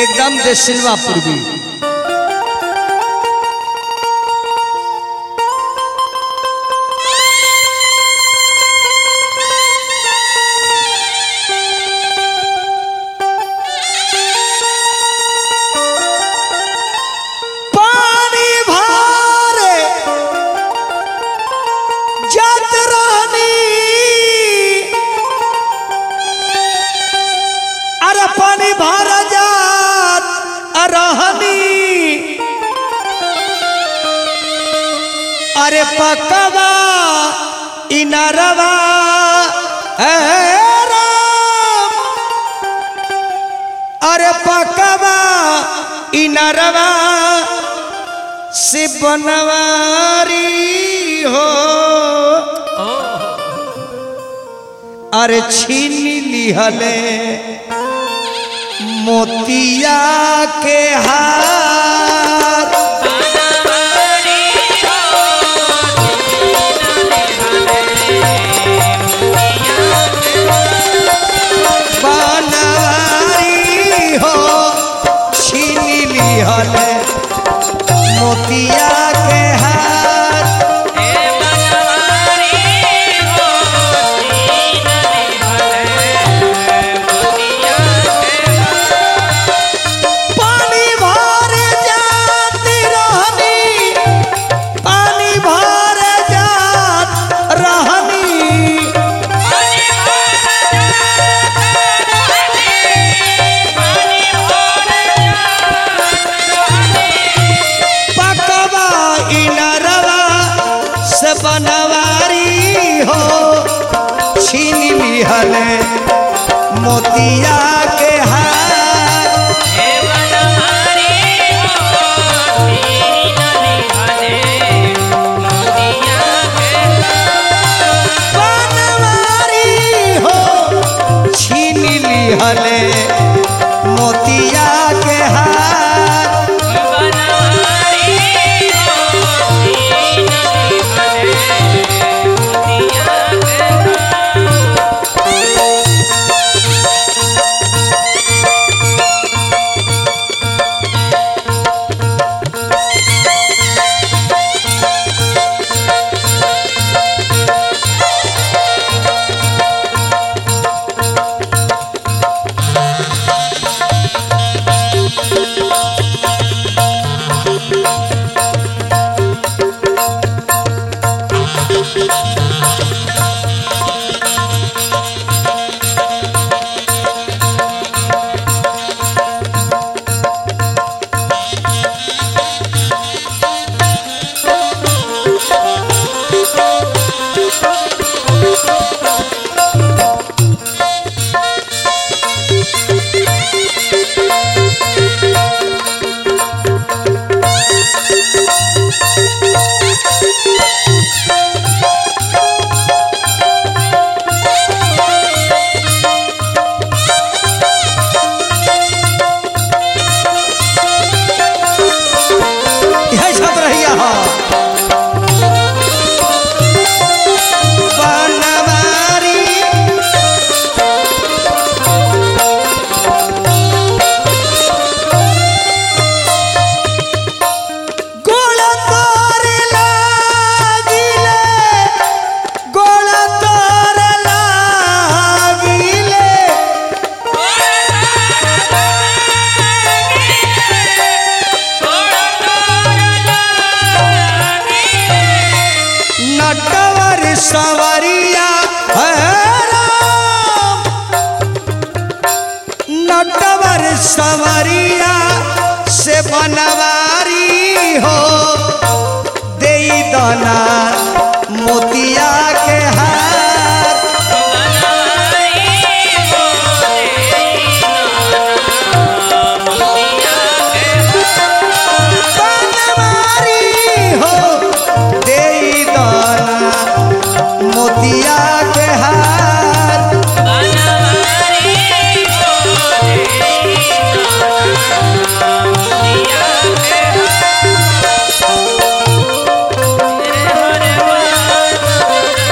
एकदम दे सिल्वा पूर्वी पानी भारे जात रानी अरे पानी भर जात रहनी अरे पकवा इनरवा ए राम अरे पकवा इनरवा से बनवारी हो अरे छीन लिहले मोतिया के हार बनवारी हो छीन लिहले मोतिया के हार पानी भर जाती रहनी पानी भर जात रहनी पकवा इनरवा से बनवारी हो छीन लिहले मोतिया के हार बनवारी हो छीन लिहले मोतिया के हार यह सब रहिया हो बनवारी गोल तोरे लागिले गोल तोरे लागिले नटवर सवरिया है राम नटवर सवरिया से बनवारी हो दे दना मोतिया के हार बनवारी हो दे दना मोतिया के हार Yeah.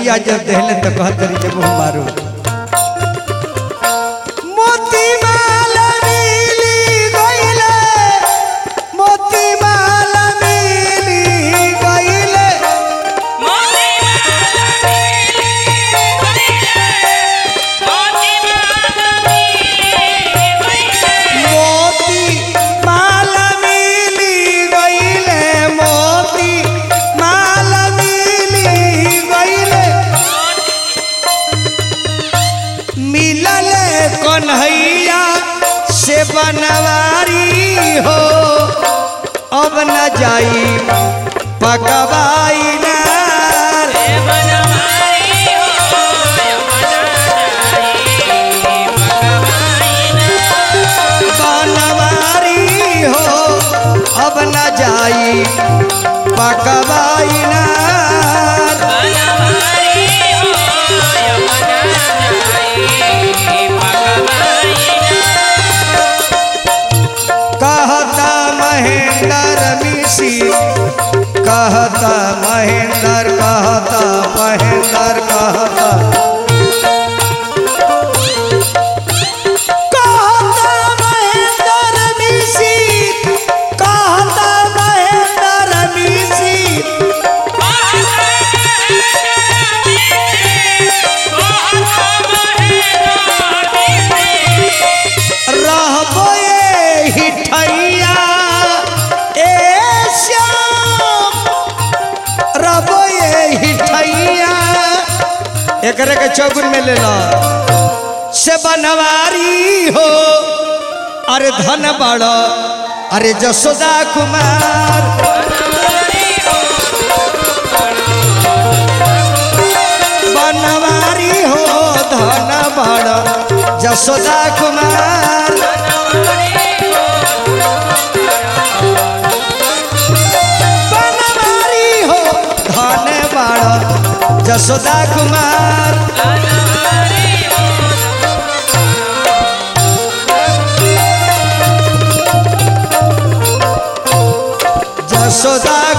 भैया जब देहले तो कहत रही जब हम मारू मोती माला मिली गइले मोती माला मिली गइले मोती माला मिली गइले मोती माला मिली गइले मिलल कन्हैया से बनवारी हो अब न जाई पकवाई नार बनवारी हो अब न जाई पकवाई नार कहता महेंद्र मिसी कहता महेंद्र कहता महेंद्र कहता कहता महेंद्र मिसी कहता महेंद्र मिसी रहबो ए हिठैया ए श्याम रहबो ए हिठैया एकरे के चौगुन में ले लो से बनवारी हो अरे धन बड़ अरे जसोदा कुमार बनवारी हो धन बड़ जसोदा कुमार बनवारी हो धन बड़ जसोदा कुमार जसोदा